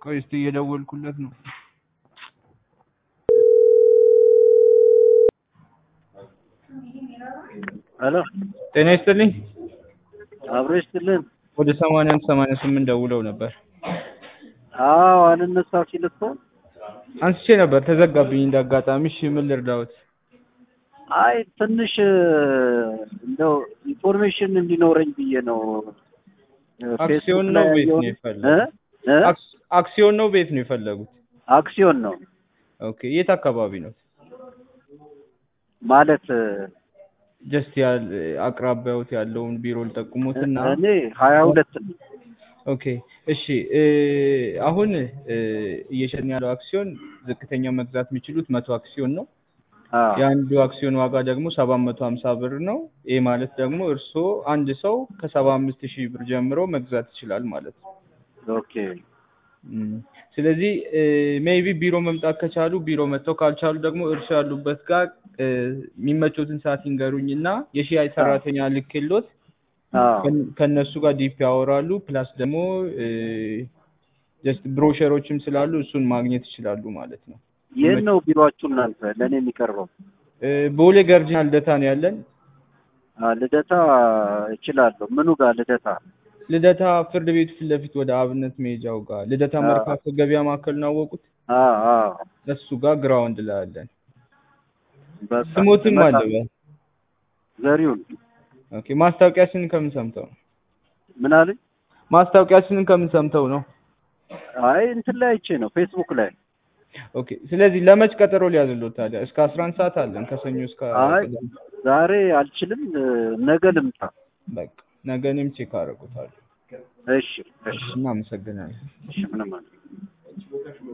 ቆይ እስቲ እየደወልኩለት ነው። ሄሎ ጤና ይስጥልኝ። አብሮ ይስጥልን። ወደ ሰማንያ አንድ ሰማንያ ስምንት ደውለው ነበር። አዎ አልነሳው ሲል እኮ አንስቼ ነበር ተዘጋብኝ እንዳጋጣሚ። እሺ ምን ልርዳዎት? አይ ትንሽ እንደው ኢንፎርሜሽን እንዲኖረኝ ብዬ ነው። አክሲዮን ነው ቤት ነው የፈለጉት? እ? አክስ- አክሲዮን ነው ቤት ነው የፈለጉት? አክሲዮን ነው ኦኬ የት አካባቢ ነው? ማለት ጀስት ያል አቅራቢያዎት ያለውን ቢሮ ልጠቁሙትና እኔ ሀያ ሁለት ነው። ኦኬ እሺ እ አሁን እ እየሸጥን ያለው አክሲዮን ዝቅተኛ መግዛት የሚችሉት መቶ አክሲዮን ነው። አዎ የአንዱ አክሲዮን ዋጋ ደግሞ ሰባት መቶ ሀምሳ ብር ነው። ይህ ማለት ደግሞ እርስዎ አንድ ሰው ከሰባ አምስት ሺህ ብር ጀምሮ መግዛት ይችላል ማለት ነው። ኦኬ እም፣ ስለዚህ ሜይቢ ቢሮ መምጣት ከቻሉ ቢሮ መጥተው ካልቻሉ ደግሞ እርስዎ ያሉበት ጋር እ የሚመቾትን ሰዓት ይንገሩኝ እና የሽያጭ ሰራተኛ ልኬሎት አዎ ከን- ከእነሱ ጋር ዲፕ ያወራሉ። ፕላስ ደግሞ ጀስት ብሮሸሮችም ስላሉ እሱን ማግኘት ይችላሉ ማለት ነው። የት ነው ቢሮአችሁ እናንተ ለእኔ የሚቀርበው? እ ቦሌ ገርጂና ልደታ ነው ያለን። አ፣ ልደታ እችላለሁ። ምኑ ጋር ልደታ? ልደታ ፍርድ ቤቱ ፊት ለፊት ወደ አብነት መሄጃው ጋር ልደታ አዎ። መርካቶ ገበያ ማዕከል ነው ያወቁት። አዎ አዎ እሱ ጋር ግራውንድ ላይ አለን። በቃ ስሞትም አለ እመጣለሁ። በ ዘሪሁን ኦኬ ማስታወቂያችንን ከምን ሰምተው ነው? ምን አለኝ? ማስታወቂያችንን ከምን ሰምተው ነው? አይ እንትን ላይ አይቼ ነው ፌስቡክ ላይ። ኦኬ ስለዚህ ለመች ቀጠሮ ሊያዝሎት ታዲያ? እስከ አስራ አንድ ሰዓት አለን ከሰኞ እስከ አይ ቅዳሜ። ዛሬ አልችልም፣ ነገ ልምጣ። በቃ ነገ እኔም ቼክ አደርጉታለሁ። እሺ እሺ እናመሰግናለን። እሺ ምንም አለ